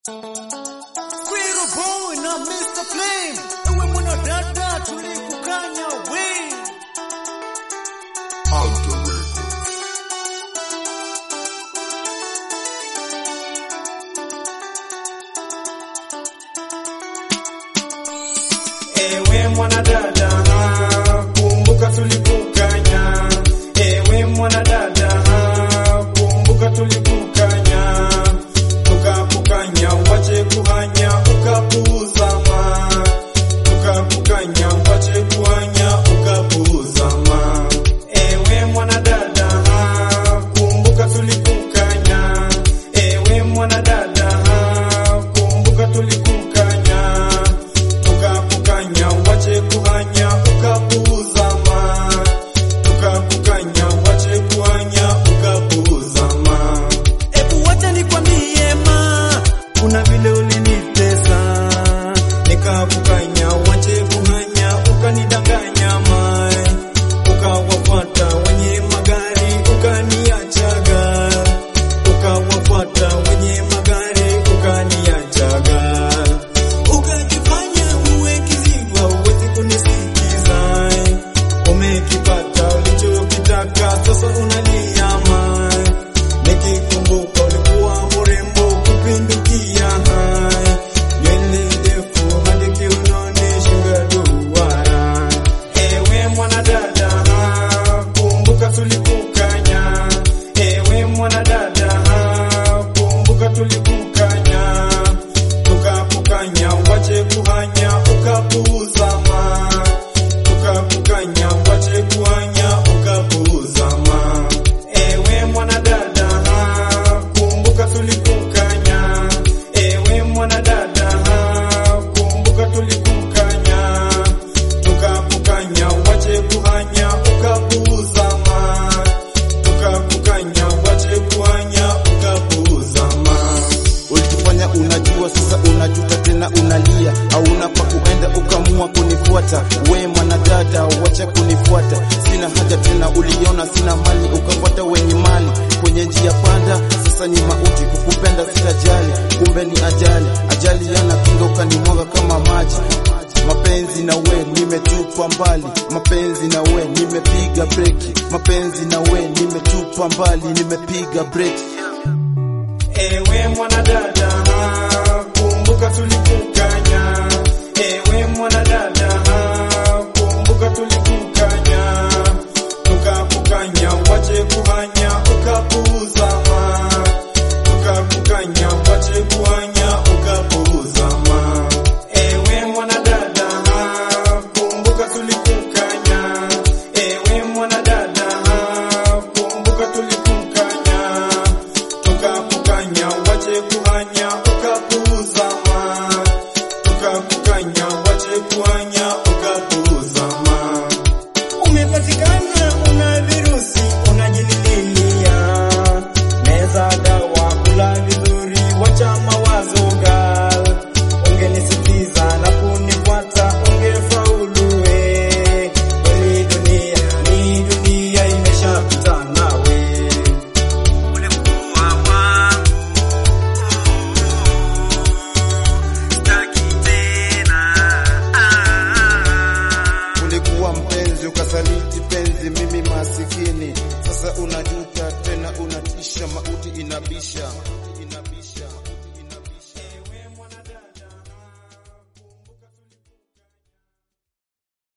Squirrel Boy na Mr. Flame, ewe mwanadada tulikukanya we. Ewe mwanadada, kumbuka tulikukanya. Ewe mwanadada, kumbuka tulikukanya. Tukakukanya wache kuhanya ukapuuzama. Tukakukanya wache kuhanya ukapuuzama. Ewe mwanadada, kumbuka tulikukanya. Ewe mwanadada, kumbuka tulikukanya tukakukanya wache kuhanya ukapuuzama tukakukanya wache kuhanya ukapuuzama ebu wacha nikwambie ma kuna vile ulinitesa nikakukanya wache kuhanya ukanidanganya ma ukawafuata wenye magari ukaniachaga ukawafuata wenye magari ukaniachaga ukajifanya uwe kiziwa uwezi kunisikiza umekipata ulichokitaka sasa unaliama nikikumbuka ulikuwa mrembo kupindukia hai nywele ndefu hadi kiunoni shinga duara ewe mwanadada kumbuka tulikukanya ewe mwanadada kumbuka tulikukanya tukakukanya wache kuhanya ukapuuzama tukakukanya wache kuhanya ukapuuzama ewe mwanadada kumbuka tulikukanya ewe mwanadada kumbuka tulikukanya tukakukanya wache kuhanya ukapuuzama tukakukanya wache kuhanya ukapuuzama Ulitufanya unajua, sasa unajuta tena unalia, hauna pa kuenda ukamua kunifuata. We mwanadada, wacha kunifuata, sina haja tena. Uliona sina mali, ukafuata wenye mali kwenye njia panda. Sasa ni mauti, kukupenda sitajali, kumbe ni ajali. Ajali yana kinga, ukanimwaga kama maji. Mapenzi na we nimetupa mbali, mapenzi na we nimepiga breki, mapenzi na we nimetupa mbali, nimepiga breki. Ewe mwanadada, kumbuka tulikukanya. Ewe mwanadada, kumbuka tulikukanya. Tukakukanya wache kuhanya ukapuuzama. Tukakukanya wache kuhanya ukapuuzama. Ewe mwanadada, kumbuka tulikukanya. Ewe mwanadada, kumbuka tulikukanya tukakukanya wache kuhanya ukapuuzama tukakukanya wache kuhanya ukapuuzama umepatikana una virusi unajililia meza dawa kula vizuri wacha mawazo gal ungenisikiza na kunifuata ungefauluwe kweli dunia ni dunia imeshapita nawe ulikuwa wangu sitaki tena Ulikuwa mpenzi ukasaliti penzi, mimi masikini. Sasa unajuta tena, unatisha, mauti inabisha.